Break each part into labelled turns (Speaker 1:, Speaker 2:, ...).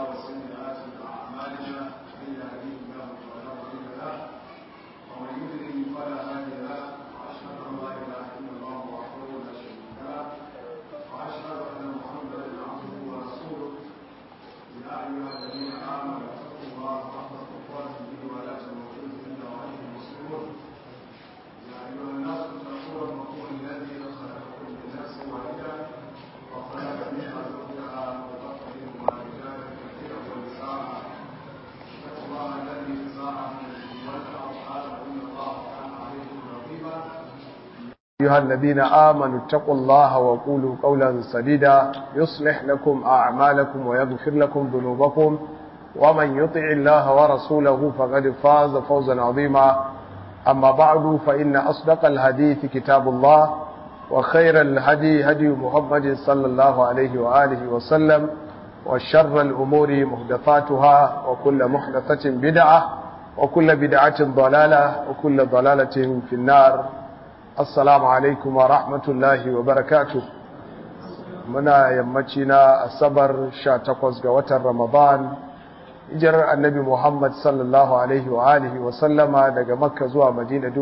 Speaker 1: وسيئات أعمالنا من يهديه الله فلا مضل له ومن يضلل فلا هادي له وأشهد أن لا إله إلا الله وحده لا شريك له وأشهد أن محمدا عبده ورسوله يا أيها الذين آمنوا اتقوا الله حق تقاته ولا تموتن إلا وأنتم مسلمون يا أيها الناس اتقوا ربكم الذي خلقكم من نفس واحدة وخلق منها زوجها وبث منهما رجالا كثيرا ونساء اتقوا الله الذي تساءلون به والأرحام إن الله كان عليكم رقيبا
Speaker 2: أيها الذين آمنوا اتقوا الله وقولوا قولا سديدا يصلح لكم أعمالكم ويغفر لكم ذنوبكم ومن يطع الله ورسوله فقد فاز فوزا عظيما أما بعد فإن أصدق الحديث كتاب الله وخير الهدي هدي محمد صلى الله عليه وآله وسلم وشر الأمور محدثاتها وكل محدثة بدعة وكل بدعة ضلالة وكل ضلالة في النار assalamu alaikum wa rahmatullahi wa barakatu muna yammaci na asabar 18 ga watan ramadan hijirar annabi muhammad sallallahu alaihi wa alihi wa sallama daga makka zuwa madina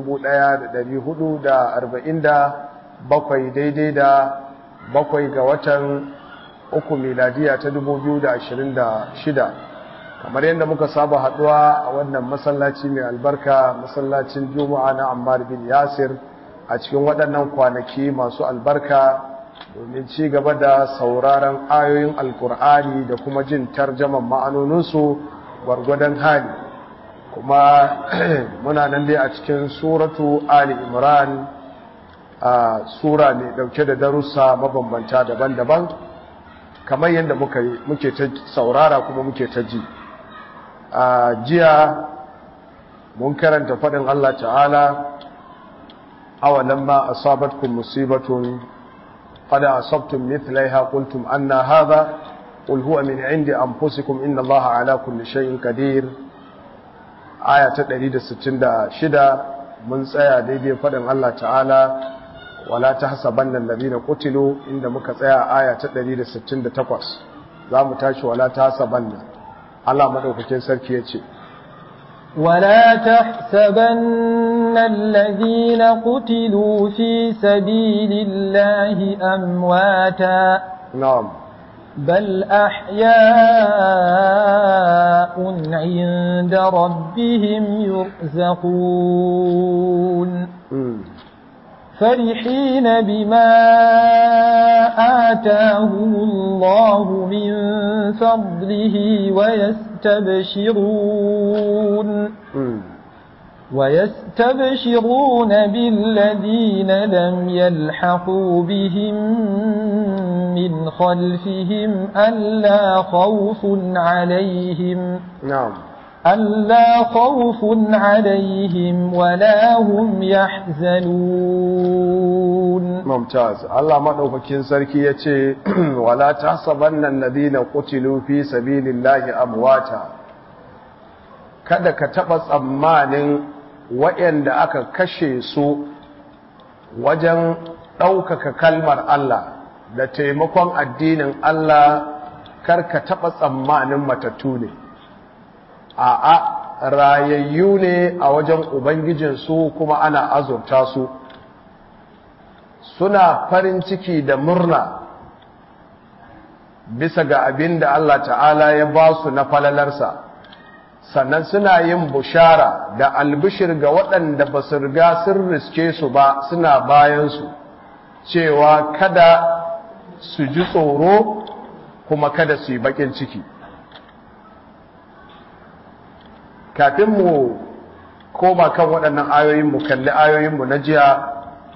Speaker 2: 1447 daidai da bakwai ga watan uku miladiya ta 2026 kamar yadda muka saba haduwa a wannan masallaci mai albarka masallacin juma'a na ammar bin yasir a cikin waɗannan kwanaki masu albarka domin ci gaba da sauraron ayoyin alkur'ani da kuma jin tarjaman ma'anoninsu gwargwadon hali kuma muna nan dai a cikin suratu ali imran a sura mai ɗauke da darussa mabambanta daban-daban kamar yadda muke ta saurara kuma muke ta ji a jiya mun karanta faɗin allah ta'ala أولما أصابتكم مصيبة قد أصبتم مثليها قلتم أن هذا قل هو من عند أنفسكم إن الله على كل شيء قدير آية تدريد ستين شدة من سيا ديدي فدن الله تعالى ولا تحسبن الذين قتلوا عند مكسيا آية تدريد ستين تقوس لا متاش ولا تحسبن الله مدوكين سركي يتي
Speaker 3: ولا تحسبن الذين قتلوا في سبيل الله أمواتا
Speaker 2: نعم
Speaker 3: بل أحياء عند ربهم يرزقون
Speaker 2: مم.
Speaker 3: فرحين بما آتاهم الله من فضله ويستبشرون
Speaker 2: مم.
Speaker 3: ويستبشرون بالذين لم يلحقوا بهم من خلفهم ألا خوف عليهم
Speaker 2: نعم
Speaker 3: ألا خوف عليهم ولا هم يحزنون
Speaker 2: ممتاز الله madaukakin sarki yace wala tahsabanna alladhina qutilu fi sabilillahi amwata kada ka taba tsammanin waɗanda aka kashe su wajen ɗaukaka kalmar Allah da taimakon addinin Allah kar ka taba tsammanin matattu ne a'a rayayyu ne a wajen ubangijinsu kuma ana azurta su suna farin ciki da murna bisa ga abin da Allah ta'ala ya ba su na falalarsa sannan suna yin bushara da albishir ga waɗanda ba su riga sun riske su ba suna bayansu cewa kada su ji tsoro kuma kada su yi baƙin ciki kafin mu koma kan waɗannan ayoyin mu kalli ayoyinmu na jiya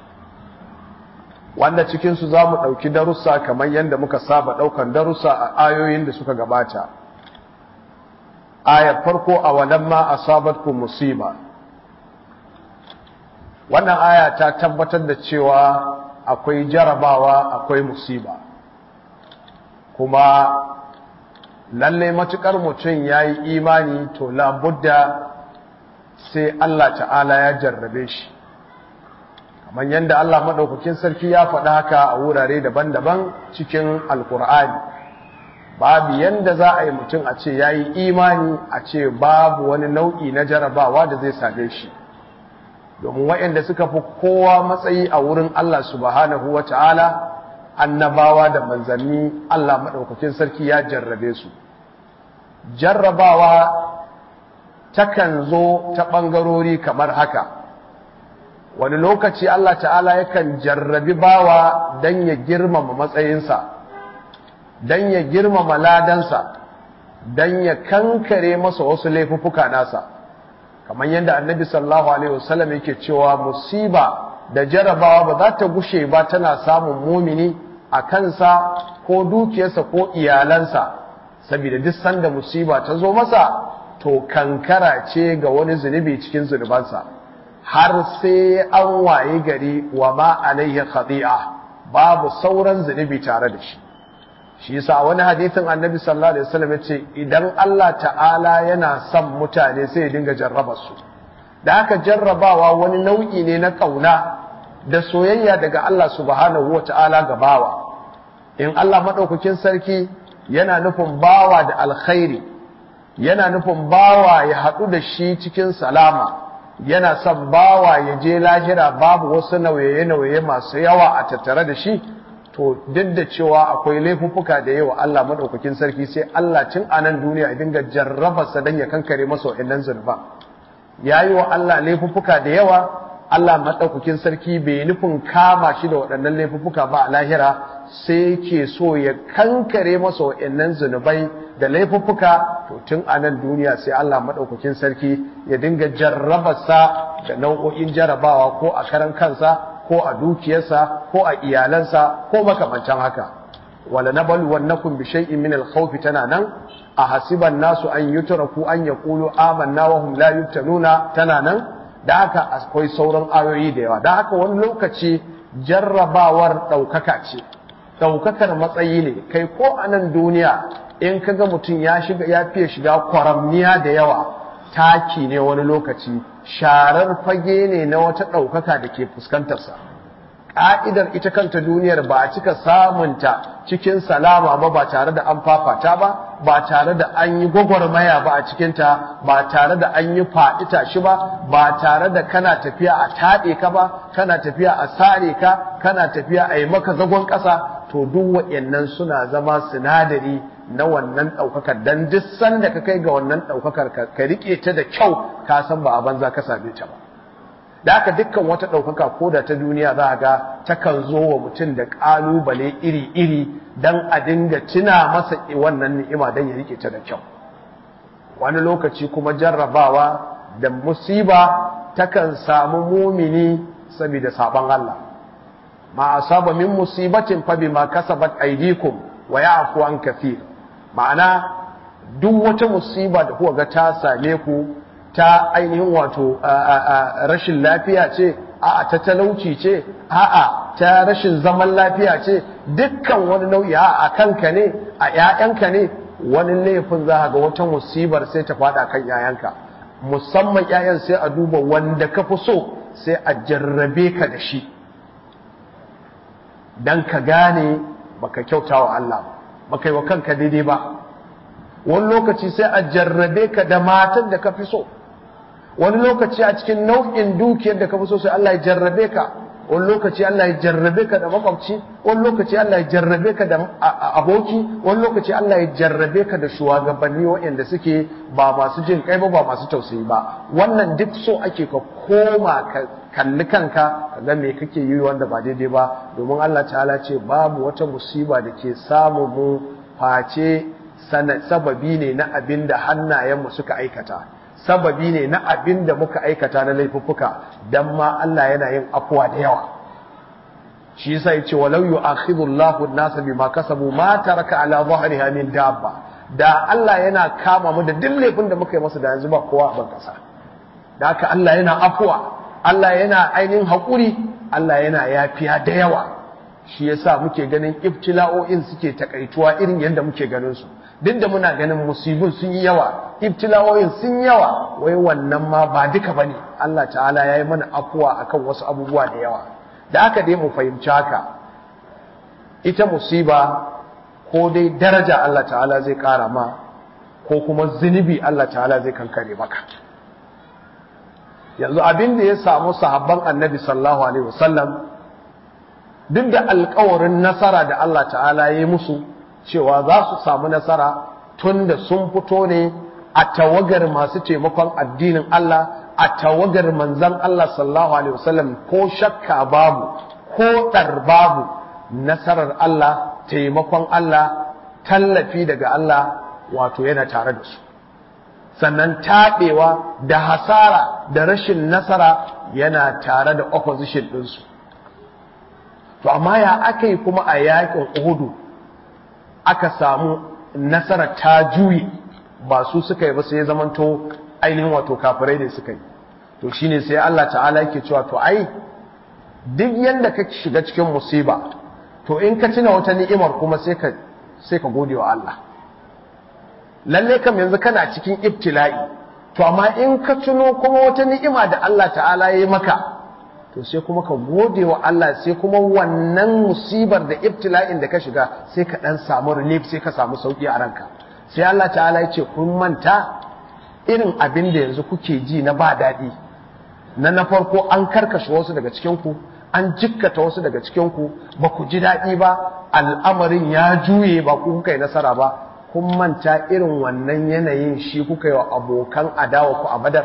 Speaker 2: wanda cikinsu za mu ɗauki darussa kamar yadda muka saba ɗaukan darussa a ayoyin da suka gabata ayar farko a walamma asabatkum musiba wannan aya ta tabbatar da cewa akwai jarabawa akwai musiba kuma lalle matukar mutum ya yi imani to labudda sai Allah ta'ala ya jarrabe shi kamar yadda Allah maɗaukakin sarki ya faɗa haka a wurare daban-daban cikin alkur'ani babu yanda za a yi mutum a ce ya yi imani a ce babu wani nau'i na jarabawa da zai same shi domin waɗanda suka fi kowa matsayi a wurin Allah subhanahu wa ta'ala annabawa da manzanni Allah maɗaukakin sarki ya jarrabe su jarrabawa takan zo ta ɓangarori kamar haka wani lokaci Allah ta'ala yakan jarrabi bawa don ya girmama matsayinsa don ya girmama ladansa don ya kankare masa wasu laifuffuka nasa kamar yadda annabi sallallahu alaihi wasallam yake cewa musiba da jarrabawa ba za ta gushe ba tana samun mumini a kansa ko dukiyarsa ko iyalansa saboda duk sanda musiba ta zo masa to kankara ce ga wani zunubi cikin zunubansa har sai an waye gari wa ma alaihi khati'a babu sauran zunubi tare da shi shi yasa wani hadisin annabi sallallahu alaihi wasallam yace idan Allah ta'ala yana son mutane sai ya dinga jarraba su da haka jarrabawa wani nau'i ne na kauna da soyayya daga Allah subhanahu wata'ala ga bawa in Allah madaukakin sarki yana nufin bawa da alkhairi yana nufin bawa ya haɗu da shi cikin salama yana son bawa ya je lahira babu wasu nauye-nauye masu yawa a tattare da shi to duk da cewa akwai laifuffuka da yawa Allah madaukakin sarki sai Allah tun a nan duniya ya dinga jarrabarsa don ya kankare masa wa'annan zunuba ya yi wa Allah laifuffuka da yawa Allah madaukakin sarki bai nufin kama shi da waɗannan laifuffuka ba a lahira sai ke so ya kankare masa wa'annan zunubai da laifuffuka to tun a nan duniya sai Allah madaukakin sarki ya dinga jarrabarsa da nau'o'in jarabawa ko a karan kansa ko a dukiyarsa ko a iyalansa ko makamancan haka wala nabal wannakum bi shay'in min al-khawfi tana nan a hasiban nasu an yutraku an yaqulu amanna wa hum la yuftanuna tana nan da haka akwai sauran ayoyi da yawa da haka wani lokaci jarrabawar daukaka ce daukakar matsayi ne kai ko a nan duniya in kaga mutum ya shiga ya fiye shiga kwaramniya da yawa taki ne wani lokaci sharar fage ne na wata ɗaukaka da ke fuskantarsa ƙa'idar ita kanta duniyar ba a cika samunta cikin salama ba ba tare da an fafata ba ba tare da an yi gwagwarmaya ba a cikinta ba tare da an yi faɗi tashi ba ba tare da kana tafiya a taɗe ka ba kana tafiya a sare ka kana tafiya a yi maka zagon ƙasa to duk waɗannan suna zama sinadari na wannan ɗaukakar don duk sanda ka kai ga wannan ɗaukakar ka riƙe ta da kyau ka san ba a banza ka same ta ba da haka dukkan wata ɗaukaka ko da ta duniya za a ga takan zo wa mutum da ƙalubale iri-iri don a dinga tuna masa wannan ni'ima don ya riƙe ta da kyau wani lokaci kuma jarrabawa da musiba takan samu mumini saboda sabon Allah ma asaba min musibatin fa bima kasabat aydikum wa ya'fu an kathir ma'ana duk wata musiba da kuka ga ta same ku ta ainihin wato rashin lafiya ce a'a ta talauci ce a'a ta rashin zaman lafiya ce dukkan wani nau'i a kanka ne a ƴaƴanka ne wani laifin za ga wata musibar sai ta faɗa kan ƴaƴanka musamman ƴaƴan sai a duba wanda ka fi so sai a jarrabe ka da shi dan ka gane baka kyauta wa Allah ba baka yi wa kanka daidai ba wani lokaci sai a jarrabe ka da matan da ka fi so wani lokaci a cikin nau'in dukiyar da ka fi so sai Allah ya jarrabe ka wani lokaci Allah ya jarrabe ka da makwabci wani lokaci Allah ya jarrabe ka da aboki wani lokaci Allah ya jarrabe ka da shugabanni waɗanda suke ba masu jin kai ba ba masu tausayi ba wannan duk so ake ka koma ka kalli kanka ka ga me kake yi wanda ba daidai ba domin Allah ta'ala ce babu wata musiba da ke samu mu face sababi ne na abin da hannayenmu suka aikata sababi ne na abin da muka aikata na laifuffuka dan ma Allah yana yin afuwa da yawa shi yasa yace walau yu'akhidhu Allahu an-nasa bima kasabu ma taraka ala dhahriha min dabba da Allah yana kama mu da duk laifin da muka yi masa da yanzu ba kowa a ban kasa da haka Allah yana afuwa Allah yana ainihin haƙuri Allah yana yafiya da yawa shi yasa muke ganin ibtila'o'in suke takaituwa irin yadda muke ganin su duk da muna ganin musibin sun yi yawa ibtila'o'in sun yawa wai wannan ma ba duka bane Allah ta'ala ya yi mana afuwa akan wasu abubuwa da yawa da haka dai mu fahimci haka ita musiba ko dai daraja Allah ta'ala zai ƙara ma ko kuma zunubi Allah ta'ala zai kankare maka yanzu abin da ya samu sahabban annabi sallallahu alaihi wasallam duk da alkawarin nasara da Allah ta'ala ya yi musu cewa za su samu nasara tun da sun fito ne a tawagar masu taimakon addinin Allah a tawagar manzan Allah sallallahu alaihi wasallam ko shakka babu ko ɗar babu nasarar Allah taimakon Allah tallafi daga Allah wato yana tare da su sannan taɓewa da hasara da rashin nasara yana tare da opposition ɗinsu to amma ya aka yi kuma a yakin uhudu aka samu nasara ta juye ba su suka yi ba sai ya zamanto ainihin wato kafirai ne suka yi to shine sai Allah ta'ala yake cewa to ai duk yanda ka shiga cikin musiba to in ka tuna wata ni'imar kuma sai ka sai ka gode wa Allah lalle kam yanzu kana cikin ibtila'i to amma in ka tuno kuma wata ni'ima da Allah ta'ala ya yi maka to sai kuma ka gode wa Allah sai kuma wannan musibar da ibtila'in da ka shiga sai ka dan samu relief sai ka samu sauki a ranka sai Allah ta'ala ya ce kun manta irin abin da yanzu kuke ji na ba daɗi na na farko an karkashe wasu daga cikin ku an jikkata wasu daga cikin ku ba ku ji daɗi ba al'amarin ya juye ba ku kuka yi nasara ba kun manta irin wannan yanayin shi kuka yi wa abokan adawa ku a badar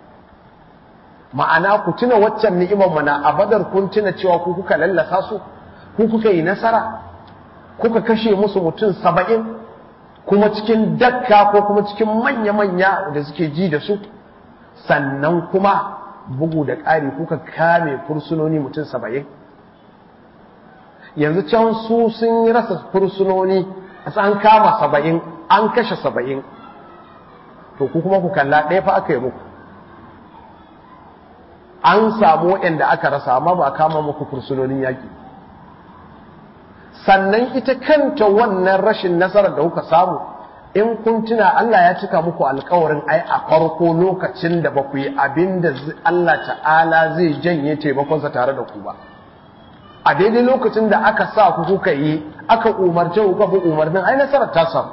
Speaker 2: ma'ana ku tuna waccan ni'imar mana a badar kun tuna cewa ku kuka lallasa su ku kuka yi nasara kuka kashe musu mutum saba'in kuma cikin dakka ko kuma cikin manya-manya da suke ji da su sannan kuma bugu da ƙari kuka kame fursunoni mutum saba'in yanzu can su sun yi rasa fursunoni an kama saba'in an kashe saba'in to ku kuma ku kalla ɗaya fa aka yi muku an samu waɗanda aka rasa amma ba a kama muku fursunonin yaƙi sannan ita kanta wannan rashin nasarar da kuka samu in kun tuna Allah ya cika muku alkawarin ai a farko lokacin da ba ku yi abin da Allah ta'ala zai janye taimakonsa tare da ku ba a daidai lokacin da aka sa ku kuka yi aka umarce ku kafa umarnin ai nasarar ta samu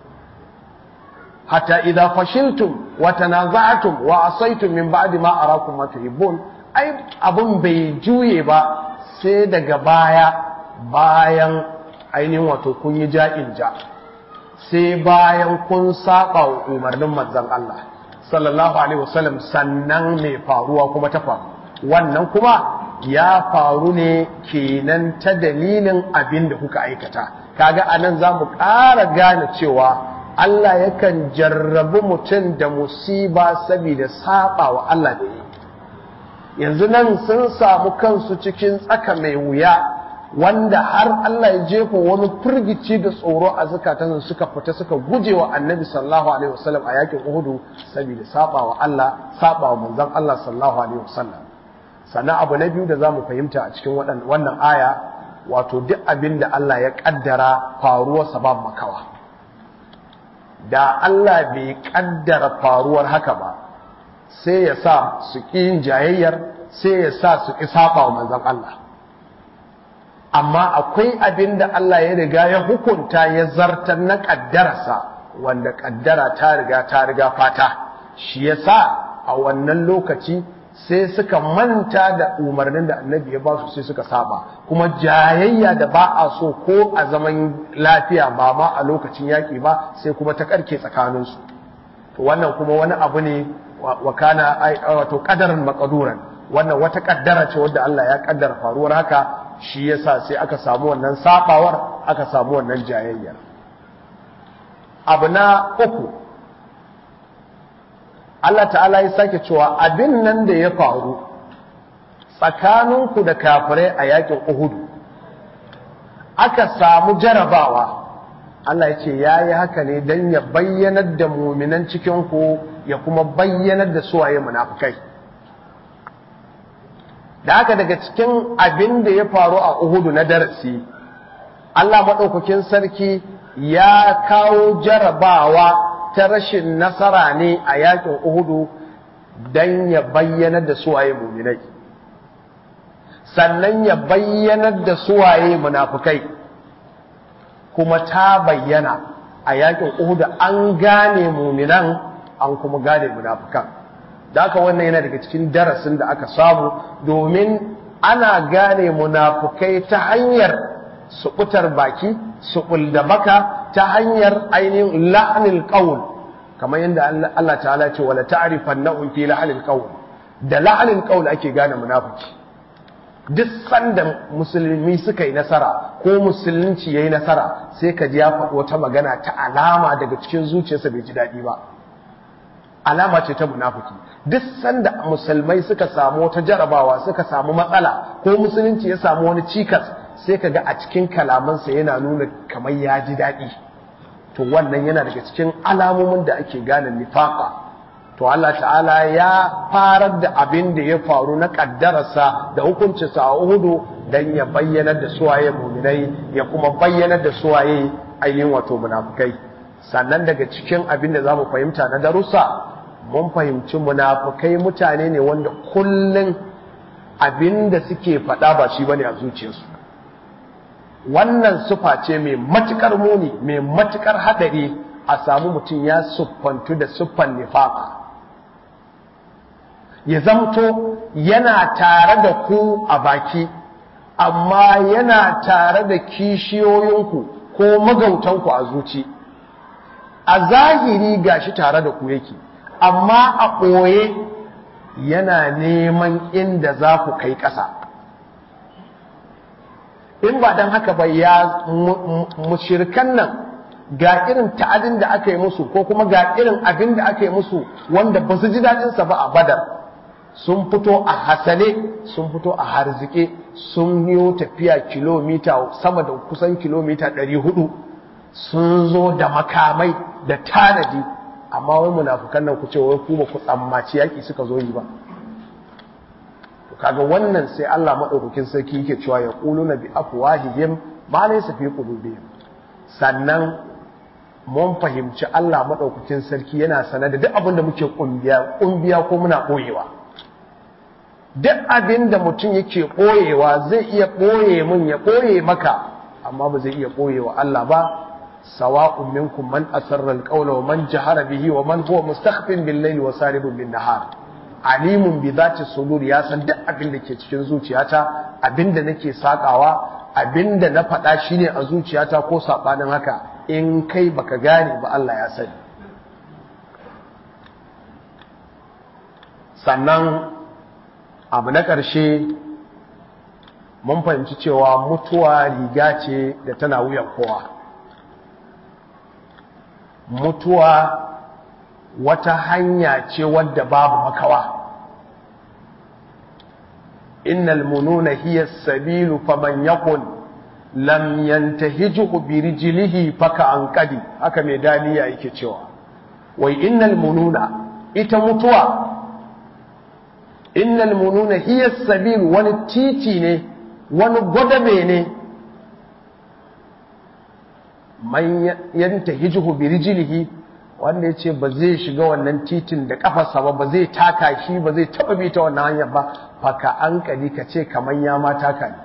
Speaker 2: hatta idza fashiltum wa tanaza'tum wa asaytum min ba'di ma arakum ma tuhibbun ai abun bai juye ba sai daga baya bayan ainihin wato kun yi ja'in ja sai bayan kun saba wa umarnin manzon Allah sallallahu alaihi wasallam sannan mai faruwa kuma ta faru wannan kuma ya faru ne kenan ta dalilin abin da kuka aikata kaga anan za mu ƙara gane cewa Allah yakan jarrabi mutum da musiba saboda saba wa Allah da yi yanzu nan sun samu kansu cikin tsaka mai wuya wanda har Allah ya jefa wani firgici da tsoro a zukatan suka fita suka guje wa annabi sallallahu alaihi wasallam a yakin Uhudu saboda saba wa Allah saba wa manzon Allah sallallahu alaihi wasallam sannan abu na biyu da za mu fahimta a cikin wannan aya wato duk abin da Allah ya kaddara faruwar sabab makawa da Allah bai kaddara faruwar haka ba sai ya sa su ƙi yin jayayyar sai ya sa su ƙi saba wa manzon Allah amma akwai abin da Allah ya riga ya hukunta ya zartar na kaddararsa wanda kaddara ta riga ta riga fata shi yasa a wannan lokaci sai suka manta da umarnin da annabi ya ba su sai suka saba kuma jayayya da ba a so ko a zaman lafiya ba ma a lokacin yaƙi ba sai kuma ta karke tsakaninsu to wannan kuma wani abu ne wa kana wato qadaran maqduran wannan wata kaddara ce wadda Allah ya kaddara faruwar haka shi yasa sai aka samu wannan sabawar aka samu wannan jayayyar abu na uku Allah ta'ala ya sake cewa abin nan da ya faru tsakaninku da kafirai a yakin Uhudu aka samu jarabawa Allah ya ce ya yi haka ne don ya bayyanar da muminan cikinku ya kuma bayyanar da suwaye munafukai da haka daga cikin abin da ya faru a Uhudu na darasi Allah maɗaukakin sarki ya kawo jarabawa ta rashin nasara ne a yakin Uhudu don ya bayyanar da suwaye muminai sannan ya bayyanar da suwaye munafukai kuma ta bayyana a yakin Uhud an gane muminan an kuma gane munafikan da haka wannan yana daga cikin darasin da aka samu domin ana gane munafukai ta hanyar suɓutar baki suɓul da baka ta hanyar ainihin la'anil qaul kamar yadda Allah ta'ala ce wala ta'rifannahum fi la'anil qaul da la'anil qaul ake gane munafiki duk sanda musulmi suka yi nasara ko musulunci yayi nasara sai ka ji ya faɗi wata magana ta alama daga cikin zuciyarsa bai ji daɗi ba alama ce ta munafiki duk sanda musulmai suka samu wata jarabawa suka samu matsala ko musulunci ya samu wani cikas sai ka ga a cikin kalamansa yana nuna kamar ya ji daɗi to wannan yana daga cikin alamomin da ake gane nifaqa to Allah ta'ala ya farar da abin da ya faru na kaddararsa da hukuncinsa a Uhudu dan ya bayyanar da suwaye muminai ya kuma bayyanar da suwaye ainihin wato munafukai sannan daga cikin abin da zamu fahimta na darussa mun fahimci munafukai mutane ne wanda kullun abin da suke faɗa ba shi bane a zuciyarsu wannan sufa ce mai matukar muni mai matukar hadari a samu mutum ya siffantu da siffan nifaqa ya zamto yana tare da ku a baki amma yana tare da kishiyoyinku ko magautanku a zuci a zahiri gashi tare da ku yake amma a ɓoye yana neman inda za ku kai ƙasa in ba don haka ba ya mushirkan nan ga irin ta'adin da aka yi musu ko kuma ga irin abin da aka yi musu wanda ba su ji daɗinsa ba a badar sun fito a hasale sun fito a harzike sun yi tafiya kilomita sama da kusan kilomita 400 sun zo da makamai da tanadi amma wai munafukan nan ku ce wai ku ba ku tsammaci yaki suka zo yi ba kaga wannan sai Allah madaukakin sarki yake cewa ya quluna bi afwahihim ma laysa fi qulubihim sannan mun fahimci Allah madaukakin sarki yana sanar da duk abin da muke kumbiya kumbiya ko muna koyewa duk abin da mutum yake ɓoyewa zai iya ɓoye mun ya ɓoye maka amma ba zai iya ɓoye wa Allah ba sawa'un minkum man asarra alqawla wa man jahara bihi wa man huwa mustakhfin bil layli wa saribun bin nahar alimun bi zati sudur ya san duk abin da ke cikin zuciyata abin da nake sakawa abin da na faɗa shine a zuciyata ko sabanin haka in kai baka gane ba Allah ya sani sannan abu na ƙarshe mun fahimci cewa mutuwa riga ce da tana wuyan kowa mutuwa wata hanya ce wadda babu makawa innal mununa hiya sabilu faman yakun lam yantahijuhu bi rijlihi faka anqadi haka mai daliya yake cewa wai innal mununa ita mutuwa innal mununa hiya sabil wani titi ne wani gwadabe ne man yanta hijihu bi rijlihi wanda yace ba zai shiga wannan titin da kafarsa ba ba zai taka shi ba zai taba bi ta wannan hanyar ba faka an kali ka ce kaman ya ma taka ne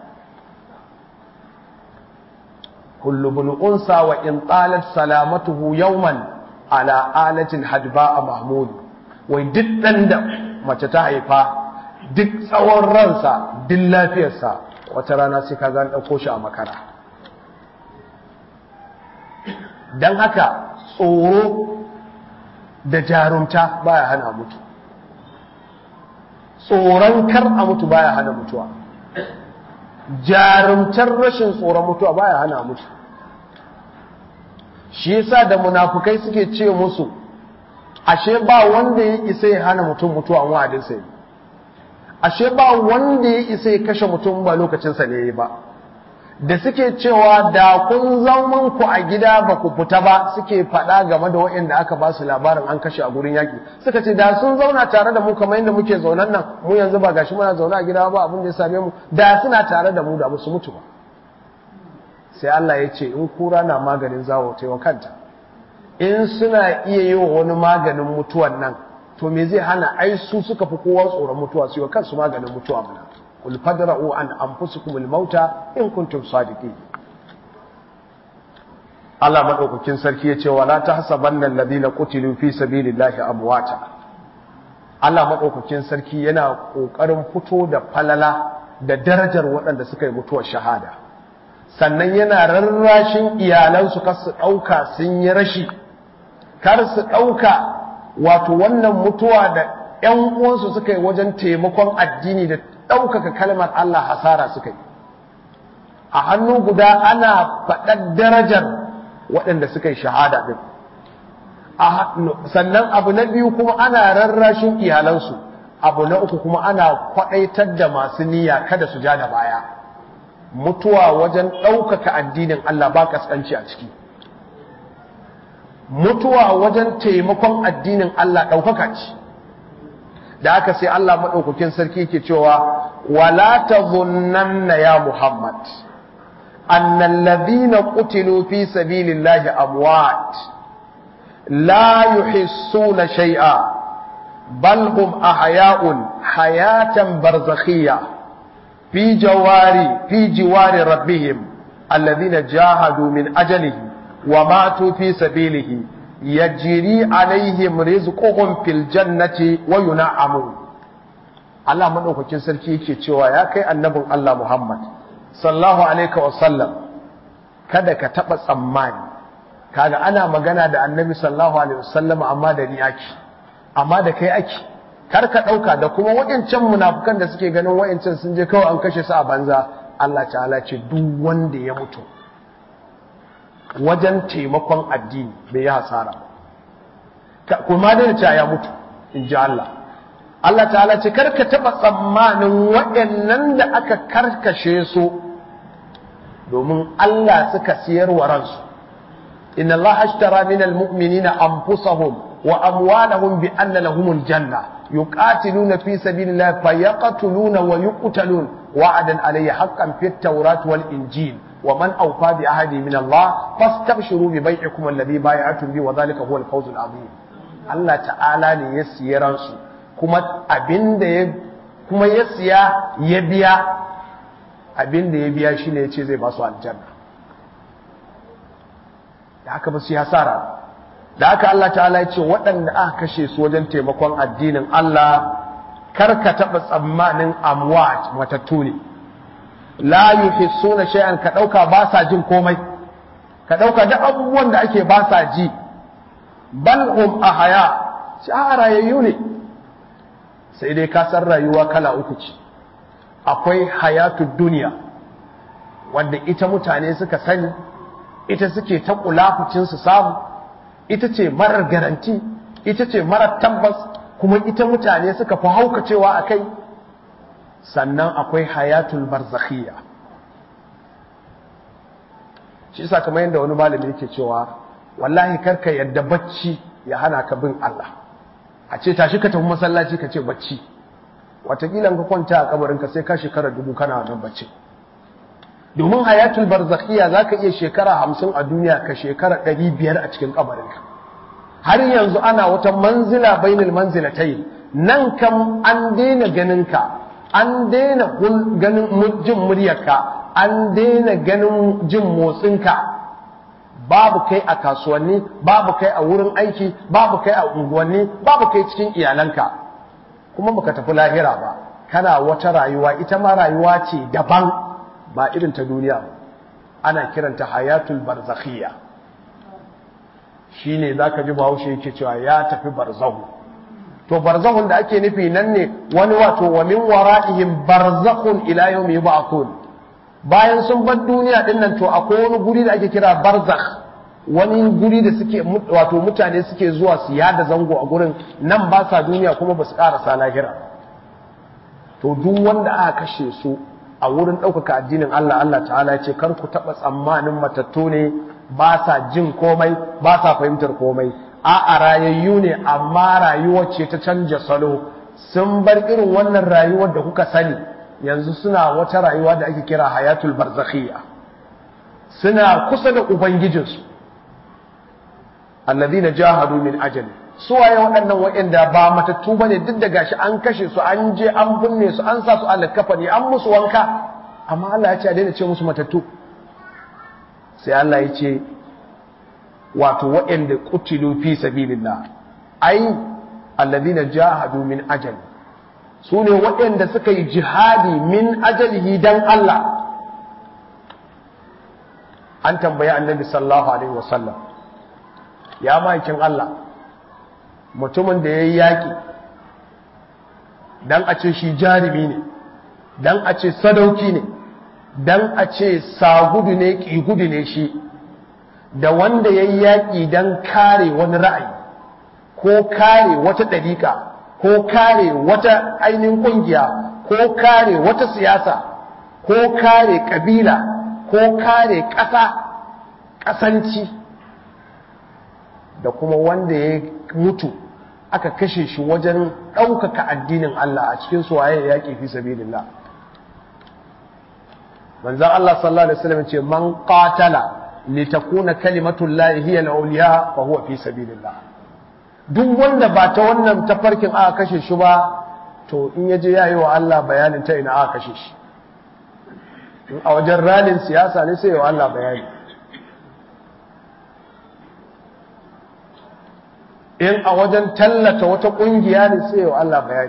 Speaker 2: kullu bin unsa wa in talat salamatuhu yawman ala alatin hadba mahmud wai duk dan da mace ta haifa duk tsawon ransa duk lafiyarsa wata rana sai ka gani ɗauko shi a makara don haka tsoro da jarumta baya hana mutu tsoron kar a mutu baya hana mutuwa jarumtar rashin tsoron mutuwa baya hana mutu shi yasa da munafukai suke ce musu ashe ba wanda ya isa ya hana mutum mutuwa wa'adin sai ashe ba wanda ya isa ya kashe mutum ba lokacin sa ne ba da suke cewa da kun zaman ku a gida ba ku fita ba suke faɗa game da waɗanda aka ba su labarin an kashe a gurin yaƙi suka ce da sun zauna tare da mu kamar yadda muke zaunan nan mu yanzu ba gashi muna zaune a gida ba abin da ya same mu da suna tare da mu da musu mutu ba sai Allah ya ce in kura na maganin zawo ta wa kanta in suna iya yi wa wani maganin mutuwan nan to me zai hana ai su suka fi kowa tsoron mutuwa su yi wa kansu maganin mutuwa mana qul fadra'u an anfusikum al-mauta in kuntum sadiqin Allah madaukakin sarki yace wala tahsabanna alladhina qutilu fi sabilillahi amwata Allah madaukakin sarki yana kokarin fito da falala da darajar waɗanda suka yi mutuwar shahada sannan yana rarrashin iyalansu kar su ɗauka sun yi rashi kar su ɗauka wato wannan mutuwa da ‘yan uwansu suka yi wajen taimakon addini da ɗaukaka kalmar Allah hasara suka yi a hannu guda ana faɗar darajar waɗanda suka yi shahada ɗin sannan abu na biyu kuma ana rarrashin iyalansu abu na uku kuma ana kwaɗaitar da masu niyya kada su ja da baya mutuwa wajen ɗaukaka addinin Allah ba kaskanci a ciki mutuwa wajen taimakon addinin Allah ɗaukaka ce da aka sai Allah maɗaukakin sarki ke cewa wala tazunnanna ya Muhammad annal ladhina qutilu fi sabilillahi amwat la yuhissuna shay'a bal hum ahya'un hayatan barzakhiyya fi jawari fi jiwari rabbihim alladhina jahadu min ajalihi wa matu fi sabilihi yajri alaihim rizquhum fil jannati wa yun'amun Allah madaukakin sarki yake cewa ya kai annabin Allah Muhammad sallallahu alaihi wa sallam kada ka taba tsammani kaga ana magana da annabi sallallahu alaihi wasallam amma da ni ake amma da kai ake kar ka dauka da kuma wayancan munafukan da suke ganin wayancan sun je kawai an kashe su a banza Allah ta'ala ce duk wanda ya mutu wajen taimakon addini bai yi hasara kuma da ce ya mutu in ji Allah Allah ta'ala ce karka taba tsammanin waɗannan da aka karkashe su domin Allah suka siyar wa ransu inna Allah ashtara min almu'minina anfusahum wa amwalahum bi anna lahumul janna yuqatiluna fi sabilillahi fayaqtuluna wa yuqtalun wa'adan alayhi haqqan fit tawrat wal injil ومن أوفى بعهده من الله فاستبشروا ببيعكم الذي بايعتم به وذلك هو الفوز العظيم Allah ta'ala ne ya siya ransu kuma abinda ya kuma ya siya ya biya abinda ya biya shine ya ce zai ba su aljanna da haka ba su yi hasara da haka Allah ta'ala ya ce waɗanda aka kashe su wajen taimakon addinin Allah kar ka taɓa tsammanin amwat matattu ne la yuhissuna shay'an ka dauka ba sa jin komai ka dauka duk abubuwan da ake ba sa ji bal hum ahya rayayyu ne sai dai ka san rayuwa kala uku ce akwai hayatud duniya wanda ita mutane suka sani ita suke ta kulafucin su samu ita ce marar garanti ita ce marar tabbas kuma ita mutane suka fi haukacewa akai sannan akwai hayatul barzakhiyya shi yasa kamar yadda wani malami yake cewa wallahi karka yadda bacci ya hana ka bin Allah a ce tashi ka tafi masallaci ka ce bacci watakila ka kwanta a kabarin ka sai ka shekara dubu kana wannan bacci domin hayatul barzakhiyya zaka iya shekara hamsin a duniya ka shekara ɗari biyar a cikin kabarin ka har yanzu ana wata manzila bainal manzilatayn nan kam an daina ganin ka an daina ganin jin muryarka an daina ganin jin motsinka babu kai a kasuwanni babu kai a wurin aiki babu kai a unguwanni babu kai cikin iyalanka kuma baka tafi lahira ba kana wata rayuwa ita ma rayuwa ce daban ba irin ta duniya ba ana kiranta hayatul barzakhiyya shine zaka ji bahaushe yake cewa ya tafi barzahu to barzahun da ake nufi nan ne wani wato wa min wara'ihim barzakhun ila yawmi yub'athun bayan sun bar duniya din nan to akwai wani guri da ake kira barzakh wani guri da suke wato mutane suke zuwa su yada zango a gurin nan ba sa duniya kuma ba su karasa lahira to duk wanda aka kashe su a wurin ɗaukaka addinin Allah Allah ta'ala ya ce kar ku taɓa tsammanin matattu ne ba sa jin komai ba sa fahimtar komai a rayayyu ne amma rayuwar ce ta canja salo sun bar irin wannan rayuwar da kuka sani yanzu suna wata rayuwa da ake kira hayatul barzakhiyya suna kusa da ubangijinsu alladhina jahadu min ajali suwaye waɗannan waɗanda ba matattu bane duk da gashi an kashe su an je an binne su an sa su a ne an musu wanka amma Allah ya ce a daina ce musu matattu sai Allah ya ce wato waɗanda qutilu fi sabilillah ai alladhina jahadu min ajali su ne waɗanda suka yi jihadi min ajalihi dan Allah an tambayi annabi sallallahu alaihi wasallam ya maikin Allah mutumin da ya yi yaƙi don a ce shi jarumi ne don a ce sadauki ne don a ce sagudu ne ƙigudu ne shi da wanda ya yi yaƙi don kare wani ra'ayi ko kare wata ɗariƙa ko kare wata ainihin ƙungiya ko kare wata siyasa ko kare ƙabila ko kare ƙasa ƙasanci da kuma wanda ya mutu aka kashe shi wajen ɗaukaka addinin Allah a cikin suwaye yaƙi fi sabilillah manzon Allah sallallahu alaihi wasallam ce man qatala litakuna kalimatullahi hiya al-awliya fa huwa fi sabilillah duk wanda ba ta wannan tafarkin aka kashe shi ba to in yaje yayi wa Allah bayanin ta ina aka kashe shi in a wajen ralin siyasa ne sai wa Allah bayani in a wajen tallata wata kungiya ne sai wa Allah bayani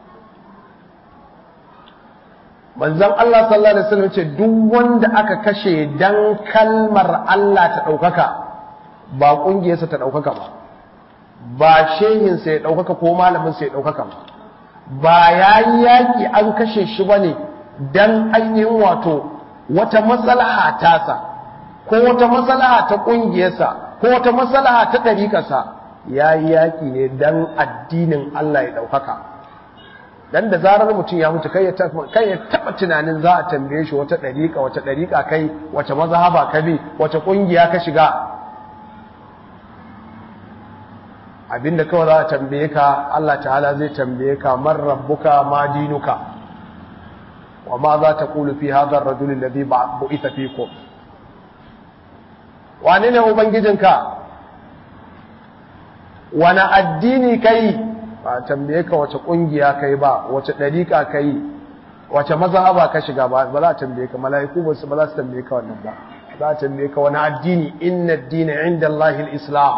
Speaker 2: manzon Allah sallallahu alaihi wasallam ce duk wanda aka kashe dan kalmar Allah ta daukaka ba kungiyarsa ta daukaka ba ba shehinsa ya daukaka ko malaminsa ya daukaka ba ba yayi yaki an kashe shi bane dan ainihin wato wata maslaha tasa ko wata maslaha ta kungiyarsa ko wata maslaha ta dariƙarsa yayi yaki ne dan addinin Allah ya daukaka dan da zarar mutum ya mutu kai ya kai ya taba tunanin za a tambaye shi wata dariƙa wata dariƙa kai wace mazhaba ka bi wace kungiya ka shiga abinda kawai za a tambaye ka Allah ta'ala zai tambaye ka man rabbuka ma dinuka wa ma za ta kulu fi hadha ar-rajul alladhi bu'itha fikum wane ne ubangijinka wani addini kai ba tambaye ka wace kungiya kai ba wace dariƙa kai wace mazhaba ka shiga ba ba za a tambaye ka mala'iku ba su ba za su tambaye ka wannan ba za a tambaye ka wani addini inna ad-dina 'inda Allah al-islam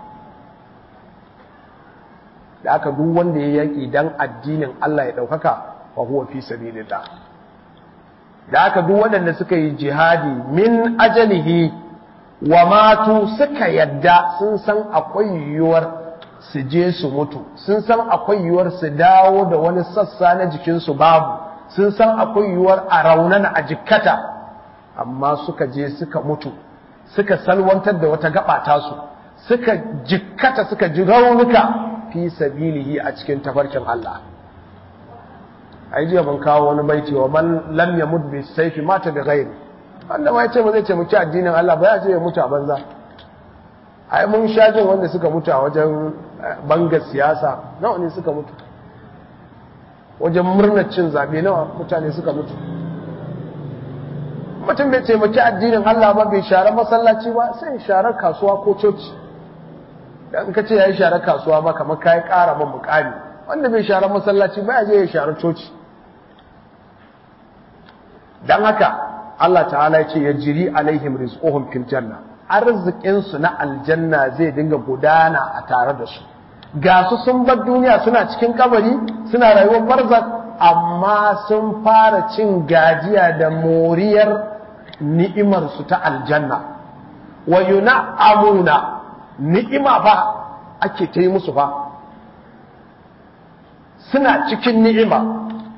Speaker 2: da aka duk wanda ya yaki dan addinin Allah ya daukaka fa huwa fi sabilillah da aka duk waɗanda suka yi jihadi min ajalihi wa matu suka yadda sun san akwai yiwuwar su je su mutu sun san akwai yiwuwar su dawo da wani sassa na jikinsu babu sun san akwai yiwuwar a raunana a jikkata amma suka je suka mutu suka salwantar da wata gaba tasu suka jikkata suka ji raunuka fi sabilihi a cikin tafarkin Allah ai jiya ban kawo wani baiti wa man lam yamut bi sayfi mata bi ghairi wanda ma yace ba zai ce muke addinin Allah ba ya ce ya mutu a banza ai mun sha jin wanda suka mutu a wajen bangar siyasa nawa ne suka mutu wajen murnar cin zabe nawa mutane suka mutu mutum bai taimaki addinin Allah ba bai share masallaci ba sai share kasuwa ko coci dan ka ce yayi share kasuwa ma kamar kai ƙara man mukami wanda bai share masallaci ba ya je ya share coci dan haka Allah ta'ala ya ce ya jiri alaihim rizquhum fil janna arzikin su na aljanna zai dinga gudana a tare da su ga su sun bar duniya suna cikin kabari suna rayuwar barzak amma sun fara cin gajiya da moriyar ni'imar su ta aljanna wa yun'amuna ni'ima ba ake ta yi musu fa suna cikin ni'ima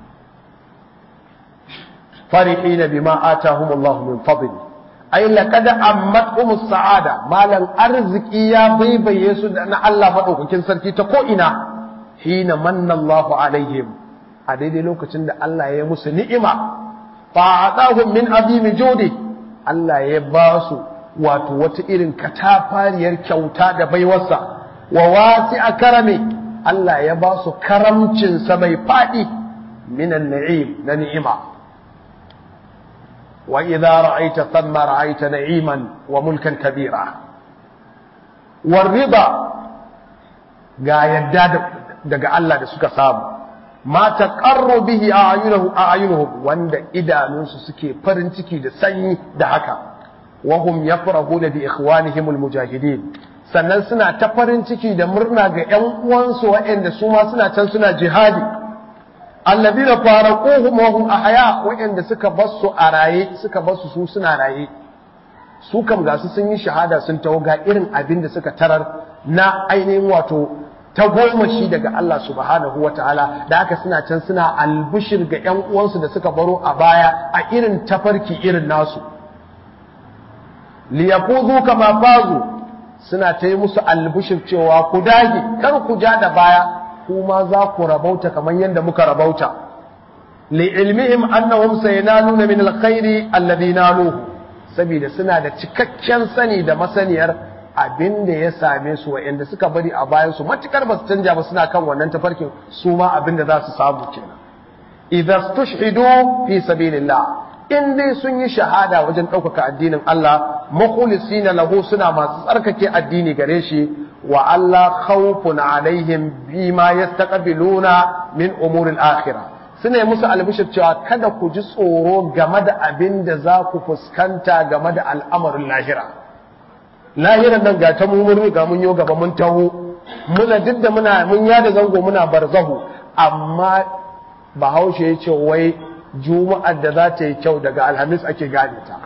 Speaker 2: فرحين بما آتاهم الله من فضله أي لقد أمتهم السعادة مالا أرزق يا بيبا يسود أن الله مدوك كن سركي تقوئنا حين من الله عليهم هذه لوك تند الله يمس نئمة فأعطاهم من عظيم جوده الله يباسو wato wata irin katafariyar kyauta da baiwarsa wa wasi a karame Allah ya ba su karamcinsa mai faɗi minan na'im na ni'ima وإذا رأيت ثم رأيت نعيما وملكا كبيرا والرضا ga yadda daga Allah da suka samu ma taqarru bihi a'yunuhum a'yunuhum wanda idanunsu suke farin ciki da sanyi da haka wa hum yafrahuna bi ikhwanihim almujahidin sannan suna ta farin ciki da murna ga ƴan uwansu waɗanda su ma suna can suna jihadi alladina faraquhum wa hum ahya waɗanda suka basu a raye suka basu su suna raye su kam ga su sun yi shahada sun tawo ga irin abin da suka tarar na ainihin wato ta goma shi daga Allah subhanahu wa ta'ala da haka suna can suna albishir ga ‘yan uwansu da suka baro a baya a irin tafarki irin nasu liyakuzu kama fazu suna ta yi musu albishir cewa ku dage kar ku ja da baya kuma za ku rabauta kamar yadda muka rabauta li'ilmihim annahum sayanaluna min alkhairi alladhi naluhu saboda suna da cikakken sani da masaniyar abin da ya same su wa'anda suka bari a bayan su matukar ba su canja ba suna kan wannan tafarkin su ma abin da za su samu kenan idza stushhidu fi sabilillah in dai sun yi shahada wajen ɗaukaka addinin Allah mukhlisina lahu suna masu tsarkake addini gare shi wa Allah khawfun alaihim bima yastaqbiluna min umuril akhirah suna musu albishir cewa kada ku ji tsoro game da abin da za ku fuskanta game da al'amarin lahira lahiran nan ga ta mu mun riga mun yo gaba mun taho muna duk da muna mun yada zango muna barzahu amma bahaushe ya ce wai juma'ar da za ta yi kyau daga alhamis ake gane ta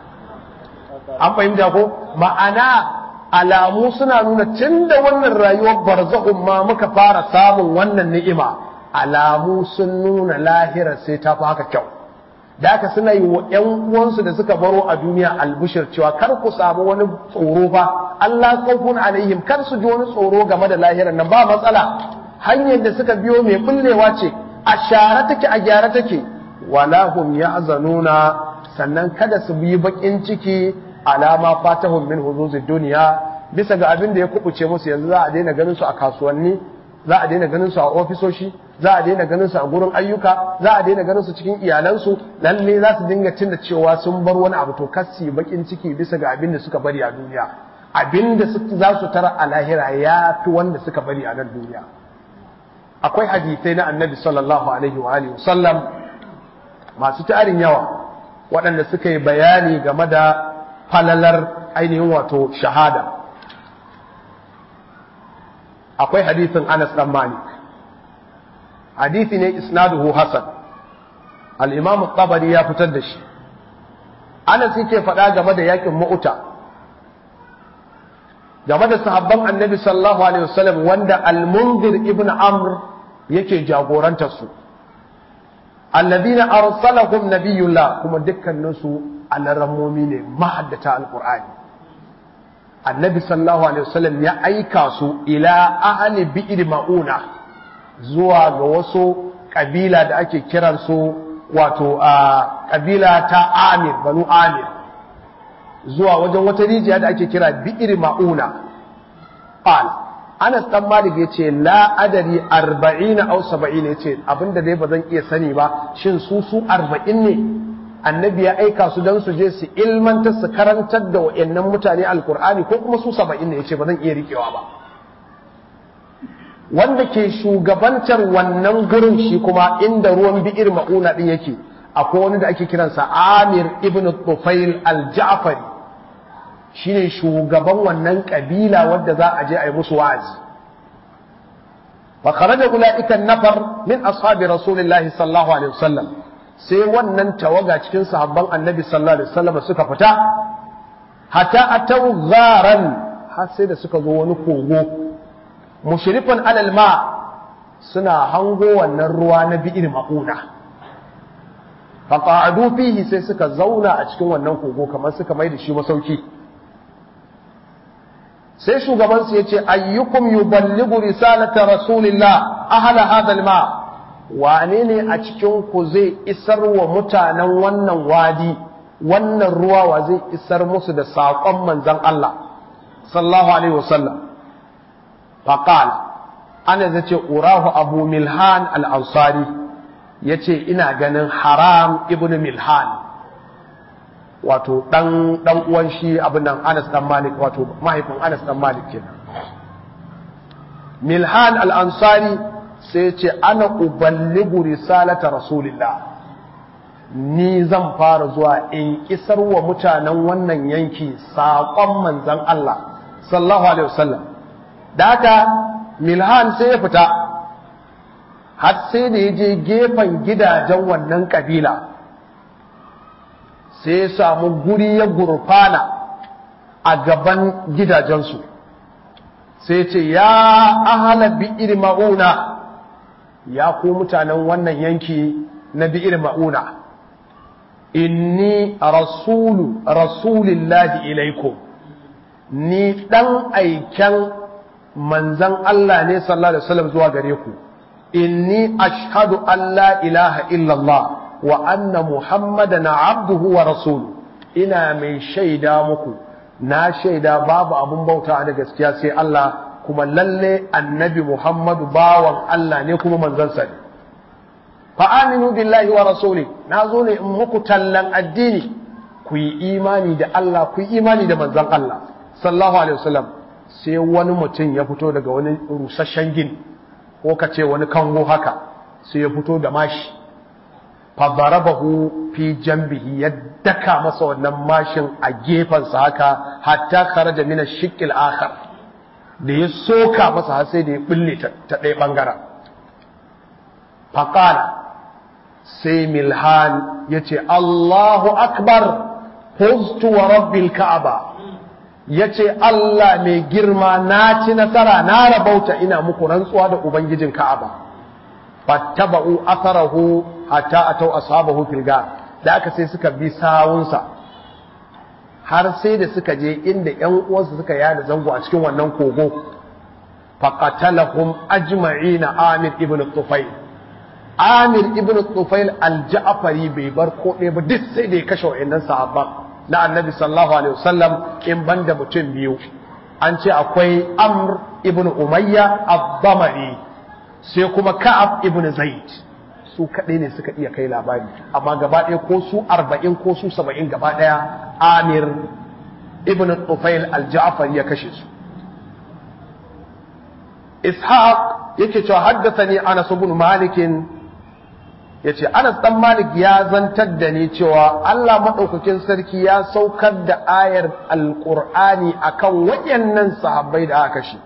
Speaker 2: an fahimta ko ma'ana alamu suna nuna tun da wannan rayuwar barzahun ma muka fara samun wannan ni'ima alamu sun nuna lahira sai ta fi haka kyau da haka suna yi wa ‘yan uwansu da suka baro a duniya albushir cewa kar ku samu wani tsoro ba Allah kawfun alaihim kar su ji wani tsoro game da lahirar nan ba matsala hanyar da suka biyo mai bullewa ce a share take a gyara take wala hum ya'zanuna sannan kada su bi bakin ciki alama fatahum min huzuzid duniya bisa ga abin da ya kubuce musu yanzu za a daina ganin su a kasuwanni za a daina ganin su a ofisoshi za a daina ganin su a gurin ayyuka za a daina ganin su cikin iyalansu lalle za su dinga tunda cewa sun bar wani abu to kasi bakin ciki bisa ga abin da suka bari a duniya abin da za su tara a lahira ya fi wanda suka bari a nan duniya akwai hadisai na annabi sallallahu alaihi wa alihi sallam masu tarin yawa waɗanda suka yi bayani game da falalar ainihin wato shahada akwai hadisin Anas dan Malik hadisi ne isnaduhu hasan al-Imam tabari ya fitar da shi Anas yake faɗa game da yakin Mu'ta game da sahabban Annabi sallallahu alaihi wasallam wanda al-Munzir ibn Amr yake jagorantar su alladhina arsalahum nabiyullah kuma dukkanin su alarammomi ne mahaddata al-Qur'ani annabi sallallahu alaihi wasallam ya aika su ila ahli bi'r mauna zuwa ga wasu kabila da ake kiran su wato a kabila ta Amir banu Amir zuwa wajen wata rijiya da ake kira bi'r mauna qal Anas dan Malik yace la adari 40 aw 70 yace abinda dai bazan iya sani ba shin su su 40 ne annabi ya aika su don su je su ilmantar su karantar da wa'annan mutane alkur'ani ko kuma su saba'in ne ya ce ba zan iya riƙewa ba wanda ke shugabantar wannan gurin shi kuma inda ruwan bi'ir ma'una din yake akwai wani da ake kiransa amir ibn tufail al-ja'fari shine shugaban wannan kabila wadda za a je a yi musu wa'azi fa kharaja ulaika an-nafar min ashabi rasulillahi sallallahu alaihi wasallam sai wannan tawaga cikin sahabban annabi sallallahu alaihi wasallam suka fita hatta atau gharan har sai da suka zo wani kogo mushrifan alal ma suna hango wannan ruwa na bi'ir mauna fa qa'adu fihi sai suka zauna a cikin wannan kogo kamar suka mai da shi masauki sai shugaban su yace ayyukum yuballighu risalata rasulillah ahla hadha al-ma' wane ne a cikin ku zai isar wa mutanen wannan wadi wannan ruwa wa zai isar musu da saƙon manzan Allah sallallahu alaihi wasallam faqal ana zai ce urahu abu milhan al-ansari yace ina ganin haram ibnu milhan wato dan dan uwan shi abin nan Anas dan Malik wato mahaifin Anas dan Malik kenan milhan al-ansari sai ce ana uballigu risalata rasulillah ni zan fara zuwa in isar wa mutanen wannan yanki saƙon manzan Allah sallallahu alaihi wasallam da haka milhan sai ya fita har sai da ya je gefen gidajen wannan kabila sai ya samu guri ya gurfana a gaban gidajensu sai ce ya ahala bi'ir ma'una ya ku mutanen wannan yanki na bi'ir ma'una inni rasulu rasulillahi ilaikum ni dan aiken manzan Allah ne sallallahu alaihi wasallam zuwa gare ku inni ashhadu an la ilaha illallah wa anna muhammadan abduhu wa rasuluhu ina mai shaida muku na shaida babu abun bauta da gaskiya sai Allah kuma lalle annabi Muhammadu bawan Allah ne kuma manzansa ne fa aminu billahi wa rasuli na zo ne in muku tallan addini ku yi imani da Allah ku yi imani da manzan Allah sallallahu alaihi wasallam sai wani mutum ya fito daga wani rusasshen gini ko ka ce wani kango haka sai ya fito da mashi fa darabahu fi jambihi ya daka masa wannan mashin a gefensa haka hatta kharaja min ash-shiqqil akhar da ya soka masa har sai da ya bulle ta ɗaya bangaren faqala sai milhan yace Allahu akbar fuztu wa rabbil ka'aba yace Allah mai girma na ci nasara na rabauta ina muku rantsuwa da ubangijin ka'aba fattaba'u atharahu hatta atau ashabahu fil gar da aka sai suka bi sawunsa har sai da suka je inda ƴan uwansu suka yada zango a cikin wannan kogo faqatalahum ajma'ina Amir ibn Tufail Amir ibn Tufail al-Ja'fari bai bar ko ɗaya ba duk sai da ya kashe wayannan sahabban na Annabi sallallahu alaihi wasallam in banda mutum biyu an ce akwai Amr ibn Umayya ad-Damari sai kuma Ka'ab ibn Zaid su kaɗai ne suka iya kai labari amma gaba ɗaya ko su arba'in ko su saba'in gaba ɗaya amir ibn tufail al-ja'far ya kashe su ishaq yake cewa haddasa ni anas ibn malik yace anas dan malik ya zantar da ni cewa Allah madaukakin sarki ya saukar da ayar alqur'ani akan wayannan sahabbai da aka kashe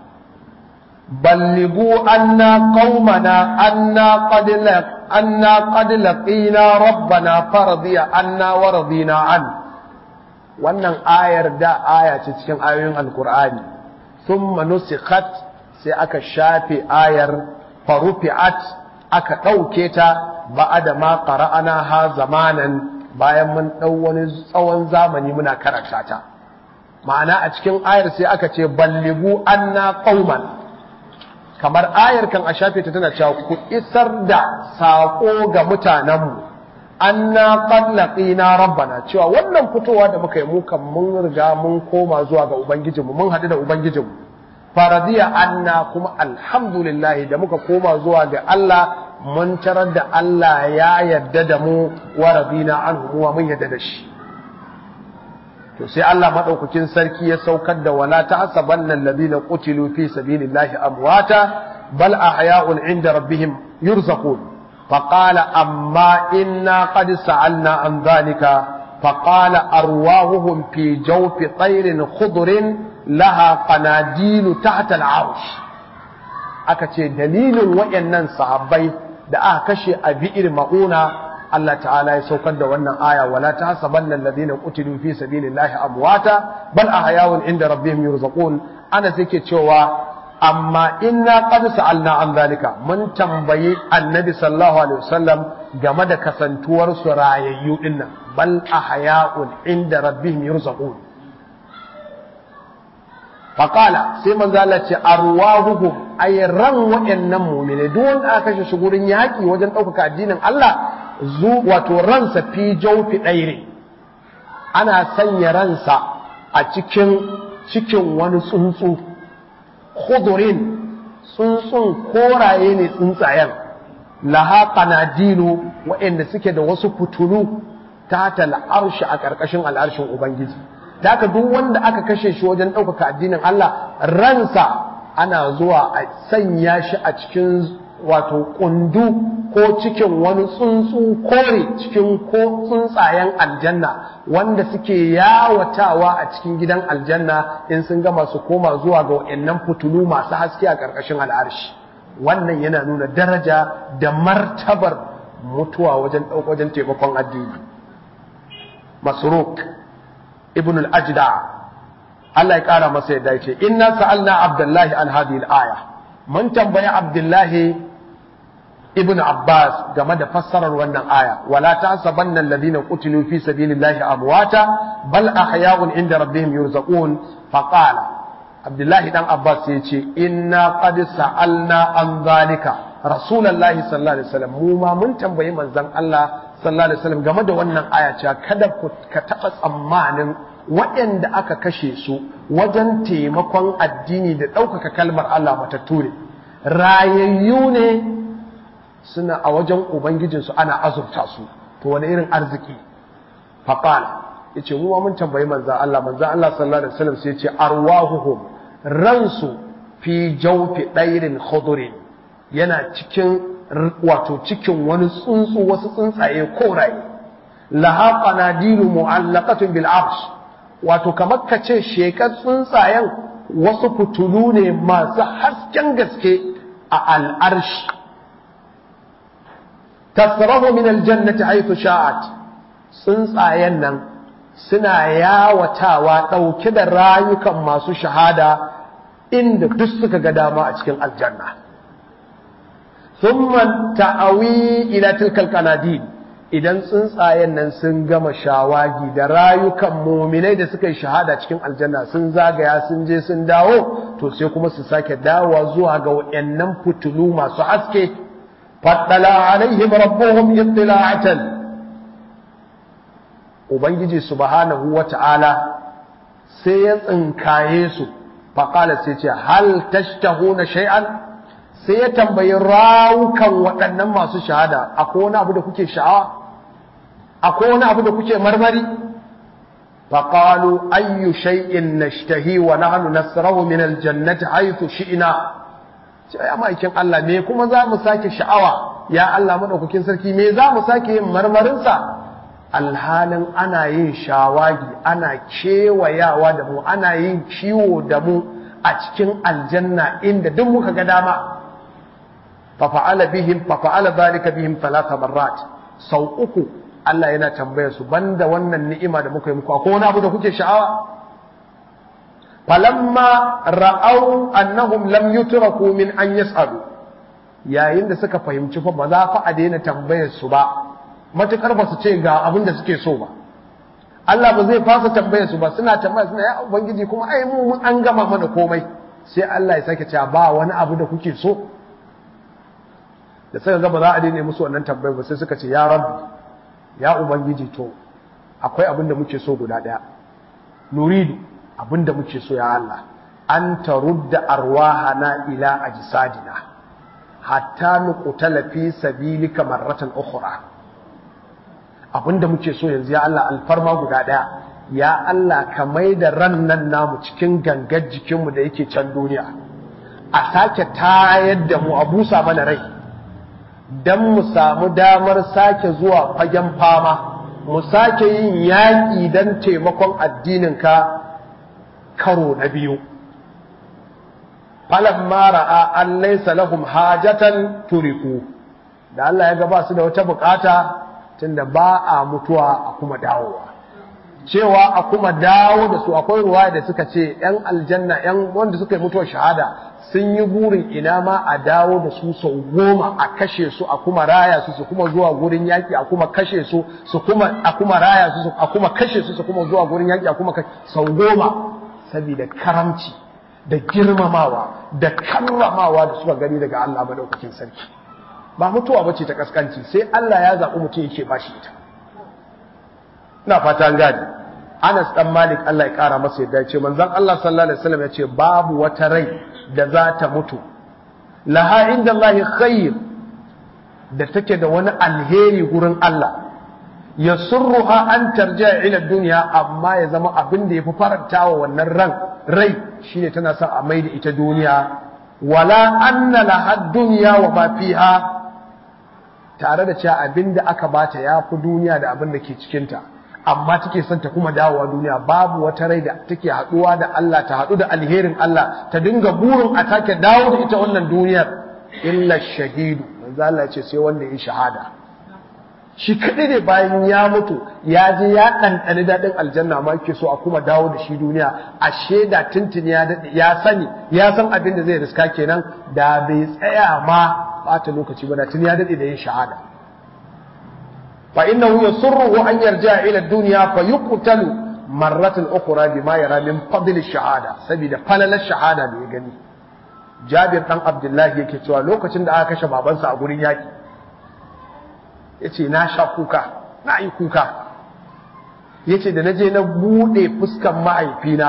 Speaker 2: بلغوا أنا قومنا أنا قد لق أنا قد لقينا ربنا فرضي أنا ورضينا عنه wannan ayar da aya ce cikin ayoyin alkur'ani thumma nusikhat sai aka shafe ayar farufi'at aka ɗauke ta ba'ada ma qara'ana ha zamanan bayan mun ɗau wani tsawon zamani muna karanta ta ma'ana a cikin ayar sai aka ce balligu anna qauman kamar ayar kan a shafe ta tana cewa ku isar da saƙo ga mutanenmu anna qad laqina rabbana cewa wannan fitowa da muka yi mu kan mun riga mun koma zuwa ga ubangijinmu mun haɗu da ubangijinmu faradiya anna kuma alhamdulillah da muka koma zuwa ga Allah mun tarar da Allah ya yarda da mu wa radina anhu wa mun yarda da shi to sai Allah madaukakin sarki ya saukar da wala ta'sabanna alladhina qutilu fi sabilillahi amwata bal ahya'un 'inda rabbihim yurzaqun فقال أما إنا قد سألنا عن ذلك فقال أرواحهم في جوف طير خضر لها قناديل تحت العرش akace dalilin wayannan sahabbai da aka kashe a bi'ir mauna Allah ta'ala ya saukar da wannan aya wala tahsabanna alladhina qutilu fi sabilillahi amwata bal ahya'un inda rabbihim yurzaqun ana take cewa amma inna qad sa'alna an zalika mun tambayi annabi sallallahu alaihi wasallam game da kasantuwar su rayayyu dinnan bal ahya'un inda rabbihim yurzaqun faqala sai manzo Allah ce arwahuhum ay ran wa'annan mu'mini duk wanda aka kashe shi gurin yaki wajen ɗaukaka addinin Allah zu wato ransa fi jawfi ɗaire ana sanya ransa a cikin cikin wani tsuntsu khudurin tsuntsun koraye ne tsuntsayen laha qanadilu waɗanda suke da wasu fitulu ta al'arshi a ƙarƙashin al'arshin ubangiji da haka duk wanda aka kashe shi wajen ɗaukaka addinin Allah ransa ana zuwa a sanya shi a cikin wato kundu ko cikin wani tsuntsu kore cikin ko tsuntsayen aljanna wanda suke yawatawa a cikin gidan aljanna in sun gama su koma zuwa ga wayannan fitulu masu haske a ƙarƙashin al'arshi wannan yana nuna daraja da martabar mutuwa wajen wajen taimakon addini masruk ibn al-ajda Allah ya kara masa yadda yace inna sa'alna abdullahi an hadhihi al-aya mun tambayi abdullahi ibn abbas game da fassarar wannan aya wala tahsabanna alladhina qutilu fi sabilillahi amwata bal ahya'un inda rabbihim yurzaqun faqala abdullahi dan abbas yace inna qad sa'alna an zalika rasulullahi sallallahu alaihi wasallam mu ma mun tambayi manzon Allah sallallahu alaihi wasallam game da wannan aya cewa kada ku ka taba tsammanin waɗanda aka kashe su wajen taimakon addini da ɗaukaka kalmar Allah matattu ne rayayyu ne suna a wajen ubangijinsu ana azurta su to wani irin arziki faqal yace mu ma mun tambayi manzon Allah manzon Allah sallallahu alaihi wasallam sai yace arwahuhum ransu fi jawfi dairin khudurin yana cikin wato cikin wani tsuntsu wasu tsuntsaye koraye laha qanadilu mu'allaqatun bil arsh wato kamar ka ce shekar tsuntsayen wasu fitulu ne masu hasken gaske a al'arshi tasrahu min aljannati haythu sha'at tsuntsayen nan suna yawatawa ɗauke da rayukan masu shahada inda duk suka ga dama a cikin aljanna thumma ta'awi ila tilkal qanadil idan tsuntsayen nan sun gama shawagi da rayukan muminai da suka yi shahada cikin aljanna sun zagaya sun je sun dawo to sai kuma su sake dawowa zuwa ga wayannan fitulu masu haske faddala alaihim rabbuhum ittila'atan ubangiji subhanahu wata'ala sai ya tsinkaye su faqala sai ce hal tashtahuna shay'an sai ya tambayi rawukan waɗannan masu shahada akwai wani abu da kuke sha'awa akwai wani abu da kuke marmari faƙalu ayyu shay'in nashtahi wa nahnu nasrahu min aljannati haythu shi'na ce ya ma'aikin Allah me kuma za mu sake sha'awa ya Allah madaukakin sarki me za mu sake yin marmarin sa alhalin ana yin shawagi ana kewayawa da mu ana yin kiwo da mu a cikin aljanna inda duk muka ga dama fafa'ala bihim fafa'ala zalika bihim thalatha marrat sau uku Allah yana tambaya su banda wannan ni'ima da muka yi muku akwai wani abu da kuke sha'awa falamma ra'au annahum lam yutraku min an yas'alu yayin da suka fahimci fa ba za fa a daina tambayar su ba matukar ba su ce ga abin da suke so ba Allah ba zai fasa tambayar su ba suna tambaya suna ya ubangiji kuma ai mu mun an gama mana komai sai Allah ya sake cewa ba wani abu da kuke so da suka ga ba za a daina musu wannan tambayar ba sai suka ce ya rabbi ya ubangiji to akwai abin da muke so guda daya nuridu abin da muke so ya Allah an tarudda arwahana ila ajsadina hatta nuqtala fi sabilika marratan ukhra abin da muke so yanzu ya Allah alfarma guda daya ya Allah ka mai da ran nan namu cikin gangar jikinmu da yake can duniya a sake tayar da mu a busa mana rai don mu samu damar sake zuwa fagen fama mu sake yin yaƙi don taimakon addininka karo na biyu falan mara an laisa lahum hajatan turiku da Allah ya ga ba su da wata bukata tunda ba a mutuwa a kuma dawowa cewa a kuma dawo da su akwai ruwa da suka ce yan aljanna yan wanda suka yi mutuwar shahada sun yi burin ina ma a dawo da su sau goma a kashe su a kuma raya su su kuma zuwa gurin yaƙi a kuma kashe su su kuma a kuma raya su a kuma kashe su su kuma zuwa gurin yaƙi a kuma sau goma saboda karamci da girmamawa da karramawa da suka gani daga Allah madaukakin sarki ba mutuwa bace ta kaskanci sai Allah ya zaɓi mutum yake bashi ita ina fata gadi Anas dan Malik Allah ya kara masa yadda ya ce manzon Allah sallallahu alaihi wasallam ya ce babu wata rai da za ta mutu laha inda Allah khair da take da wani alheri gurin Allah ya surruha an tarja ila duniya amma ya zama abin da ya fi faranta wa wannan ran rai shine tana son a maida ita duniya wala anna laha dunya wa ma fiha tare da cewa abin da aka bata ya fi duniya da abin da ke cikinta amma take son ta kuma dawowa duniya babu wata rai da take haɗuwa da Allah ta haɗu da alherin Allah ta dinga burin a take dawo da ita wannan duniyar illa shahidu manzo Allah ya ce sai wanda ya shahada shi kaɗai ne bayan ya mutu ya je ya ɗanɗani daɗin aljanna ma yake so a kuma dawo da shi duniya a shaida tuntuni ya daɗe ya sani ya san abin da zai riska kenan da bai tsaya ma ɓata lokaci ba da tun ya daɗe da yin shahada fa innahu yasurruhu an yarja ila dunya fa yuqtalu marratan ukhra bima yara min fadl shahada saboda falalar shahada da ya gani Jabir dan Abdullahi yake cewa lokacin da aka kashe babansa a gurin yaki ya ce na sha kuka na yi kuka ya ce da na je na buɗe fuskan ma'aifina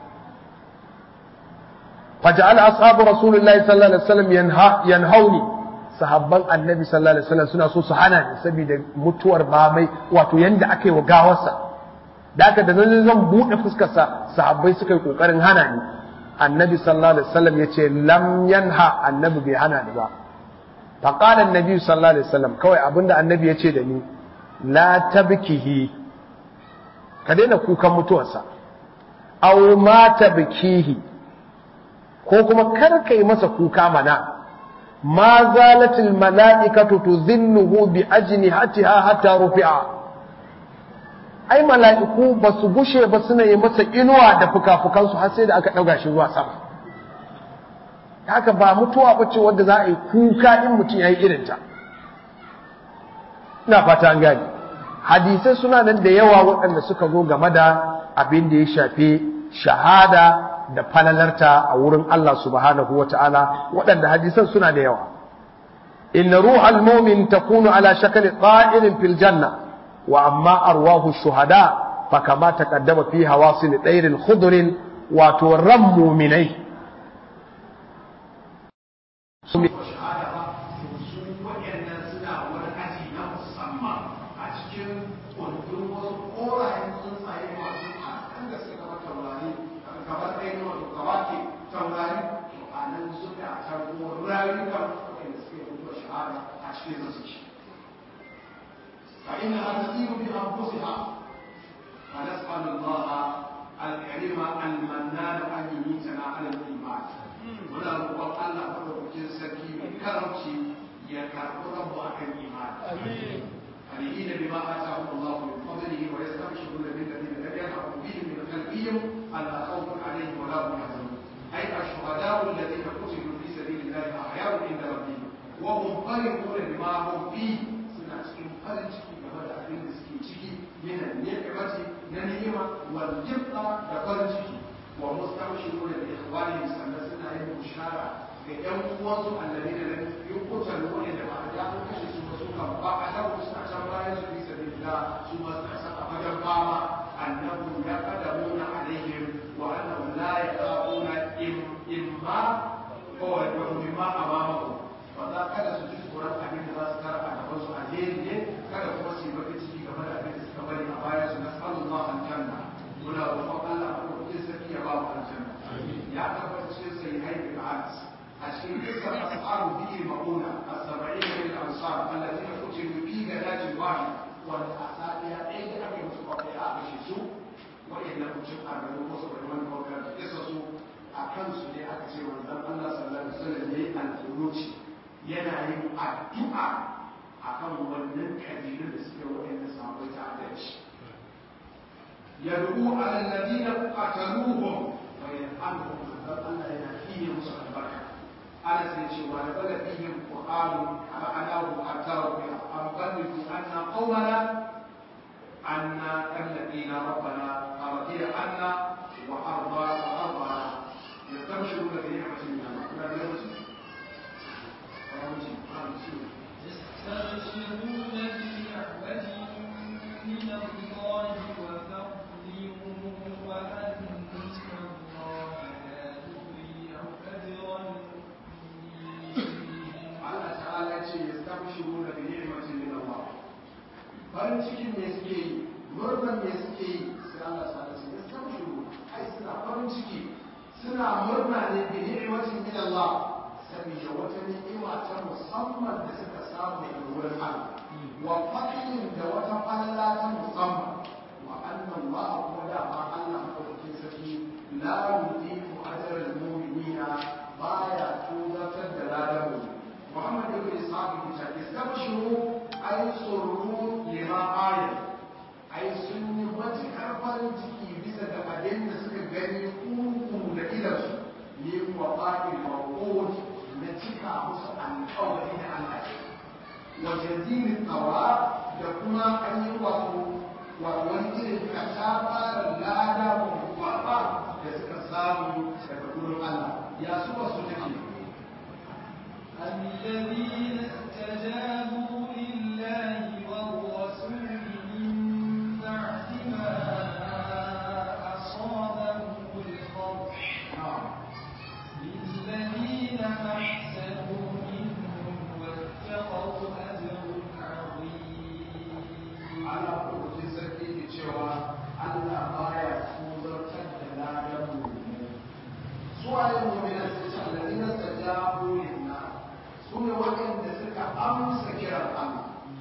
Speaker 2: faja'al ashabu rasulullahi sallallahu alaihi wasallam yanhauni sahabban annabi sallallahu alaihi wasallam suna so su hana ni saboda mutuwar mamai wato yanda aka yi wa gawarsa da aka da nan zan buɗe fuskarsa sahabbai suka yi kokarin hana ni annabi sallallahu alaihi wasallam ya ce lam yanha annabi bai hana ni ba فقال النبي صلى الله عليه وسلم kawai abinda annabi ya ce da ni la tabkihi ka daina kukan mutuwarsa aw ma tabkihi ko kuma kar kai masa kuka mana ma zalatil mala'ikatu tudhinnuhu bi ajnihatiha hatta rufi'a ai mala'iku ba su gushe ba suna yi masa inuwa da fuka-fukansu har sai da aka ɗauga shi zuwa sama haka ba mutuwa ba ce wadda za a yi kuka in mutum ya yi irinta ina fata an gani hadisai suna nan da yawa waɗanda suka zo game da abin da ya shafi shahada da falalarta a wurin Allah subhanahu wa ta'ala waɗanda hadisan suna da yawa inna ruhal mumin takunu ala shakali ta'irin fil janna wa amma arwahu shuhada fa kama taqaddama fi hawasil ɗairin khudrin wato ran muminai
Speaker 1: su mai shahada ba su waɗannan suna wani aji na musamman a cikin kundin wasu korayen tsuntsaye masu hasken da suka gaba taurari kamar ɗaya ne wato kawake taurari to a nan suka tarbo rayukan waɗanda suke mutuwa shahada a cikin zasu ci fa inna ha tasiru bi anfusiha fa nas'alu Allah al-karima al-mannan an yumitana ala al-iman muna roƙon Allah madaukakin sarki mai karamci ya karɓi rabu a kan imani. فرحين بما آتاهم الله من فضله ويستبشرون بالذين لم يلحقوا بهم من خلفهم ألا خوف عليهم ولا هم يحزنون أي الشهداء الذين قتلوا في سبيل الله أحياء عند ربهم وهم فرحون بما هم فيه سنة فرج game da abin da suke ciki min ni'mati na ni'ima wal jibta da farin ciki wa mustabshiruna bi ikhwanihim sannan suna yin bushara ga ƴan uwansu alladina lam yuqtalu wa inda ba da an kashe su su kan ba a da su a can bayan su bi sabilillah su ma suna san a fagen fama annahu yaqadamuna alaihim wa annahum la yaqabuna imma ko wa mimma amamahu ba za kada su ji tsoron abin da za su tara a gaban su alheri ne kada kuma su yi baki ciki game da abin da suka bari a bayan su nas'alullah aljanna muna roƙon Allah a ɗauki sarki ya ba mu aljanna ya tabbata cikin sai haifi da anas a cikin dukkan ashabu bihi mauna as-sab'in min al-ansar alladhina qutilu fi gadatin wahid wanda a safiya ɗaya da aka yi musu kwakwai a kashe su wa'annan mutum a garin wasu bai wani kwakwai da kisa su a kansu ne aka ce manzon Allah sallallahu alaihi wasallam yayi al-qunuti yana yin addu'a akan wannan kabilun da suke wa'anda sahabbai ta adalci يدعو على الذين قتلوهم ويرحمهم الله ينفيه مصر البركة أنا سيشي ونزل فيهم قرآن فأناه حتى ربي أم بلغوا أن قومنا أن الذين ربنا أرضي عنا وأرضى وأرضى يستبشرون بنعمة من الله لا يرسل
Speaker 4: يستبشرون بنعمة من الله وفضل
Speaker 1: Allah ta'ala ce ya stabshiru da ni'matin min Allah farin cikin me suke yi murnan me suke yi sai Allah ta'ala ce ya stabshiru ai suna farin ciki suna murna ne bi ni'matin min Allah saboda wata ni'ima ta musamman da suka samu daga wurin Allah wa fadlin da wata falala ta musamman wa annan ba a kuma dama Allah madaukakin sarki la yudiku ajral mu'minina baya tuzatar da ladan mu Muhammad ibn Ishaq bin Shakir istabshiru ay surru lima ayat ai sun yi matuƙar farin ciki bisa ga abin da suka gani kuku da idansu yin wa faɗin mawuƙot na cika musu alƙawari da Allah wa jazilin tsawa da kuma an yi wato wato wani irin katafaren lada babba da suka samu daga gurin Allah ya su wasu take
Speaker 4: الذين استجابوا لله والرسول من بعد ما أصابهم القرح للذين أحسنوا منهم واتقوا أجر عظيم
Speaker 1: Allah ko sarki ke cewa Allah baya tuzartar da ladan mu su waye mu'minan sai ce alladina tajabu lillah su ne waɗanda suka amsa kiran Allah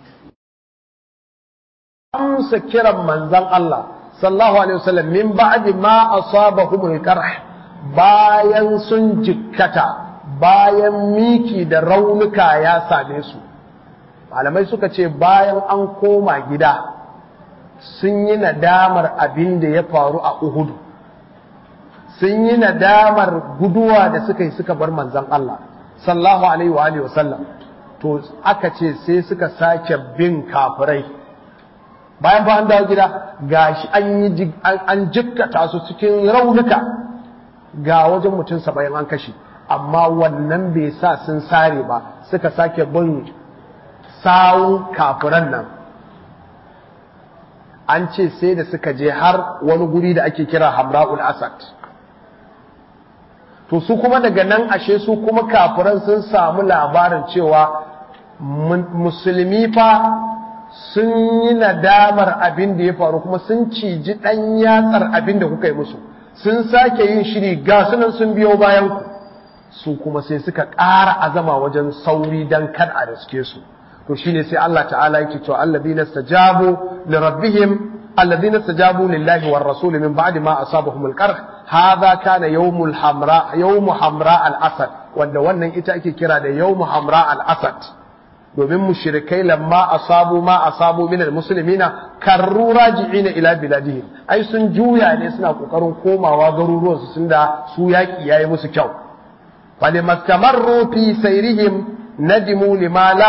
Speaker 2: amsa kiran manzan Allah sallallahu alaihi wasallam min ba'di ma asabahumul qarh bayan sun jikkata bayan miki da raunuka ya same su malamai suka ce bayan an koma gida sun yi nadamar abin da ya faru a Uhudu sun yi nadamar guduwa da suka yi suka bar manzan Allah sallallahu alaihi wa alihi wasallam to aka ce sai suka sake bin kafirai bayan ba an dawo gida gashi an yi an jikkata su cikin raunuka ga wajen mutum saba'in an kashe amma wannan bai sa sun sare ba suka sake bin sawun kafiran nan an ce sai da suka je har wani guri da ake kira hamra'ul asad to su kuma daga nan ashe su kuma kafiran sun samu labarin cewa musulmi fa sun yi nadamar abin da ya faru kuma sun ciji ɗan yatsar abin da kuka yi musu sun sake yin shiri ga sunan sun biyo bayan ku su kuma sai suka ƙara azama wajen sauri don kar a riske su to shine sai Allah ta'ala yake cewa alladhina stajabu li rabbihim alladhina stajabu lillahi war rasul min ba'di ma asabahum al-qarh hadha kana yawmul hamra yawmu hamra al-asad wanda wannan ita ake kira da yawmu hamra al-asad domin mushrikai lamma asabu ma asabu min almuslimina karru raji'ina ila biladihim ai sun juya ne suna kokarin komawa garuruwan su tunda su yaki yayi musu kyau falimastamarru fi sayrihim nadimu lima la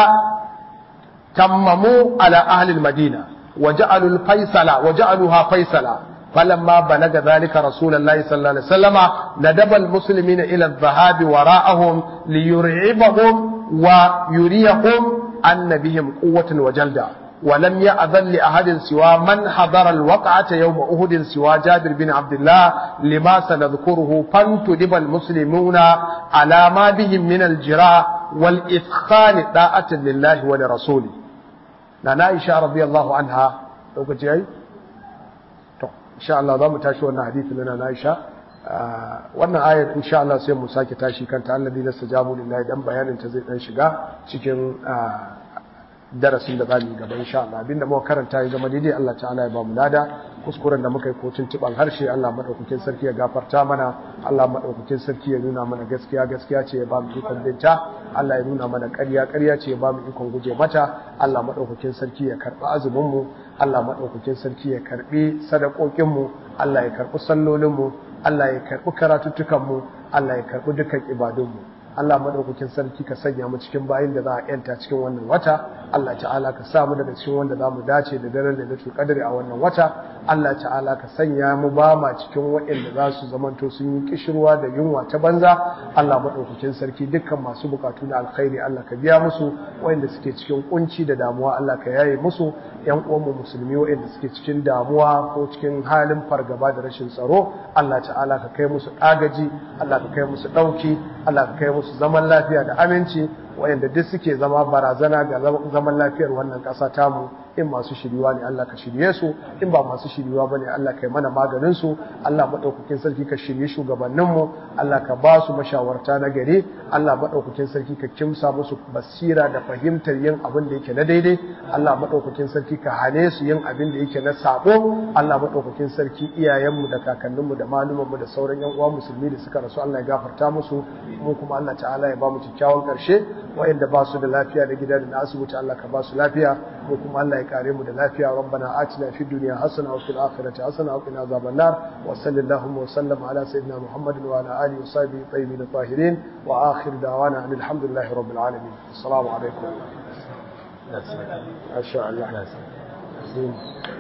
Speaker 2: tammamu ala ahli almadina وجعلوا الفيصل وجعلوها فيصلا فلما بلغ ذلك رسول الله صلى الله عليه وسلم ندب المسلمين إلى الذهاب وراءهم ليرعبهم ويريهم أن بهم قوة وجلدا ولم يأذن لأحد سوى من حضر الوقعة يوم أهد سوى جابر بن عبد الله لما سنذكره فانتدب المسلمون على ما بهم من الجراء والإثخان طاعة لله ولرسوله na Aisha radiyallahu anha lokaci yayi to insha Allah za mu tashi wannan hadisi na Aisha wannan ayat insha Allah sai mu sake tashi kanta alladhi nastajabu lillahi dan bayanin ta zai dan shiga cikin darasin da zamu yi gaba insha Allah abinda muka karanta ya zama daidai Allah ta'ala ya ba mu lada kuskuren da muka yi ko tuntuban harshe Allah madaukakin sarki ya gafarta mana Allah madaukakin sarki ya nuna mana gaskiya gaskiya ce ya ba mu ikon binta Allah ya nuna mana ƙarya ƙarya ce ya ba mu ikon guje mata Allah madaukakin sarki ya karɓi azumin mu Allah madaukakin sarki ya karɓi sadakokin mu Allah ya karɓi sallolin mu Allah ya karɓi karatuttukan mu Allah ya karɓi dukkan ibadun mu Allah madaukakin sarki ka sanya mu cikin bayin da za a yanta cikin wannan wata Allah ta'ala ka sa mu daga cikin wanda za mu dace da daren lailatul qadri a wannan wata Allah ta'ala ka sanya mu ba ma cikin waɗanda za su zamanto sun yi kishirwa da yunwa ta banza Allah madaukakin sarki dukkan masu bukatu na alkhairi Allah ka biya musu waɗanda suke cikin kunci da damuwa Allah ka yaye musu yan uwanmu musulmi waɗanda suke cikin damuwa ko cikin halin fargaba da rashin tsaro Allah ta'ala ka kai musu agaji Allah ka kai musu ɗauki Allah ka kai musu zaman lafiya da aminci wayanda duk suke zama barazana ga zaman lafiyar wannan ƙasa tamu in masu shiriwa ne Allah ka shirye su in ba masu shiriwa bane Allah ka yi mana maganin su Allah madaukakin sarki ka shirye shugabannin mu Allah ka ba su mashawarta na gari Allah madaukakin sarki ka kimsa musu basira da fahimtar yin abin da yake na daidai Allah madaukakin sarki ka hane su yin abin da yake na sabo Allah madaukakin sarki iyayenmu da kakanninmu da malumanmu da sauran yan uwa musulmi da suka rasu Allah ya gafarta musu mu kuma Allah ta'ala ya ba mu kyakkyawan karshe wayanda ba su da lafiya da gida da asibiti Allah ka ba su lafiya mu kuma Allah ya kare mu da lafiya rabbana atina fid dunya hasana wa fil akhirati hasana wa qina azaban nar wa sallallahu wa sallam ala sayyidina muhammadin wa ala alihi wa sahbihi tayyibin tahirin wa akhir da'wana alhamdulillahi rabbil alamin assalamu alaikum ما شاء الله